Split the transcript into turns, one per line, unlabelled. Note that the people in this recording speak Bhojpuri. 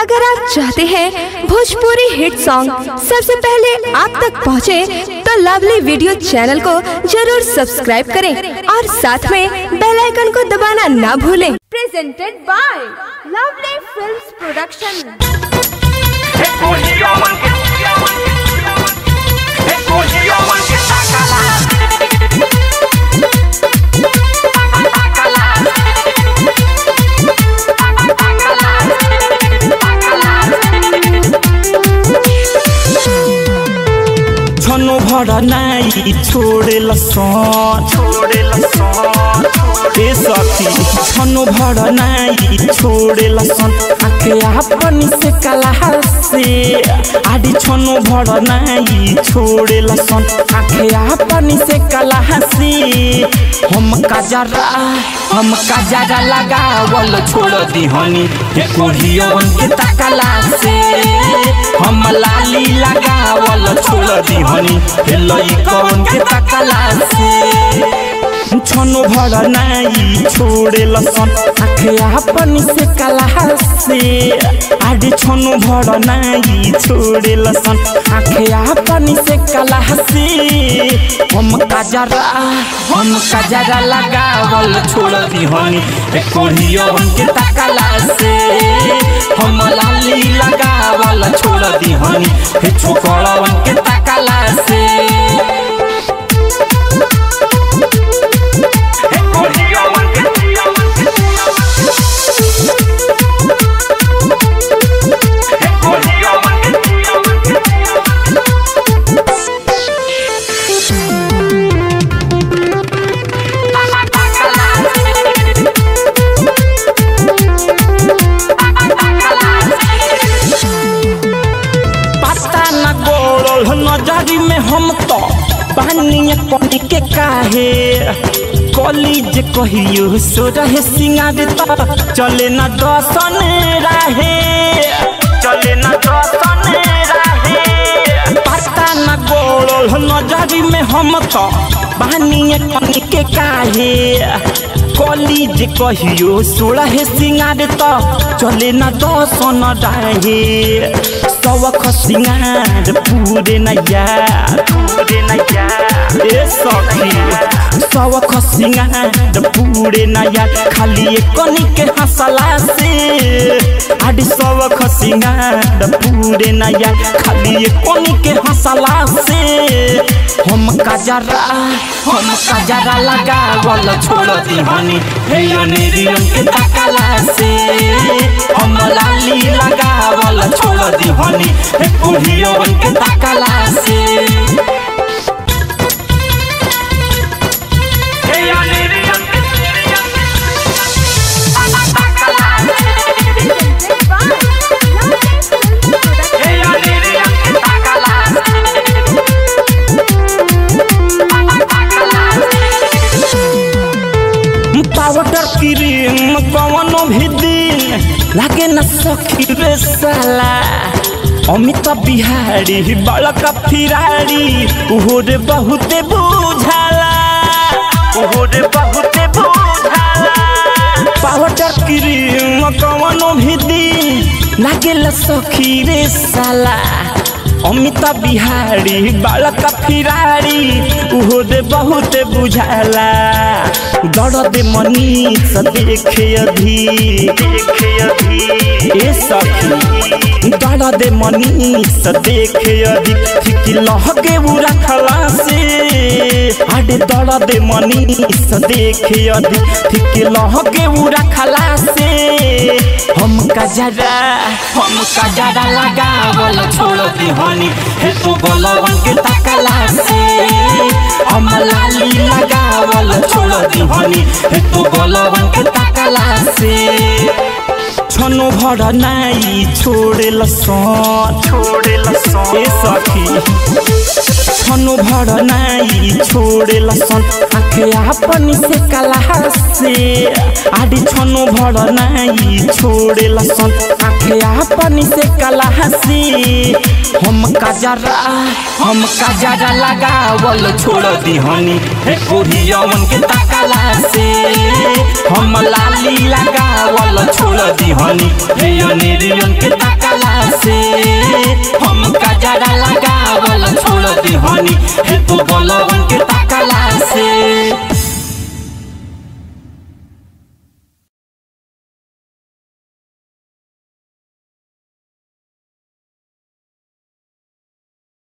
अगर आप चाहते हैं भोजपुरी हिट सॉन्ग सबसे पहले आप तक पहुंचे, तो लवली वीडियो चैनल को जरूर सब्सक्राइब करें और साथ में बेल आइकन को दबाना ना भूलें presented by lovely films production
छनो भर नाई छोडेल सन छोडेल सन ए सखी छनो भर नाई छोडेल सन आखे आपन से कला से आडी छनो भर नाई छोडेल सन आखे आपन से कला से हम काजरा हम काजरा लगावल छोड़ दी हनी हे कोढ़ियन के तकला से हम लाली लगावल छोड़ दी हनी हे लइकन के तकला से छनो भर नाई छोड़े लसन आखे आपन से कला से आडे छनो भर नाई छोड़े लसन आखे आपन से कला से हम काजरा हम काजरा लगावल छोड़ दी हनी ए कोढ़ियन के तकला से हम लाली लगावल छोड़ दी हनी हे छोकड़वन के तकला से पता न गोड़ल नजरी में हम तो पानी पानी के काहे कॉलेज कहियो सो रहे सिंगार तो चले न दसन राहे चले न दसन राहे पता न गोड़ल नजरी में हम तो पानी पानी के काहे कॉलेज कहियो सोलह सिंगार तो चले न दसन राहे सवख सिंगार पूरे नैया पूरे नैया ए सखी सवख सिंगार पूरे नैया खाली कनी के हंसला से आड सवख सिंगार पूरे नैया खाली कनी के हंसला से हम काजरा हम काजरा लगावल छोड़ दी हनी हे अनेरियन के तकला से हम लाली लगावल छोड़ दी हनी हे कुढ़ियन के तकला से हे अनेरियन के
presented by lovely films production
हे अनेरियन के तकला पाउडर क्रीम कवनो भी दिन लागे न सखी रे साला अमित बिहारी बड़का फिरारी उहो रे बहुते बुझाला उहो रे बहुते बुझाला पाउडर क्रीम कवनो भी दिन लागे ल सखी रे साला अमित बिहारी बालका फिरारी उहो दे बहुत बुझाला दर्द मनीष देखे अभी देखे अभी ए सखी दर्द मनीष देखे अभी ठीक लहगे उ रखला से आडे दर्द मनीष देखे अभी ठीक लहगे उ रखला से हम कजरा हम कजरा लगावल छोड़ दी हनी हे तू गोलवन के तकला से हम लाली लगावल छोड़ दी हनी हे तू गोलवन के तकला से छनो भर नाई छोड़ेल सन छोड़ेल सन ए सखी छनो भर नाई छोड़ेल सन आखे आपन से कला से आडी छनो भर नाई छोड़ेल सन आखे आपन से कला से हम काजरा हम काजरा लगावल छोड़ दी हनी हे कोढ़ियवन के तकला से हम लाली लगावल छोड़ दी हनी हे अनेरियन के तकला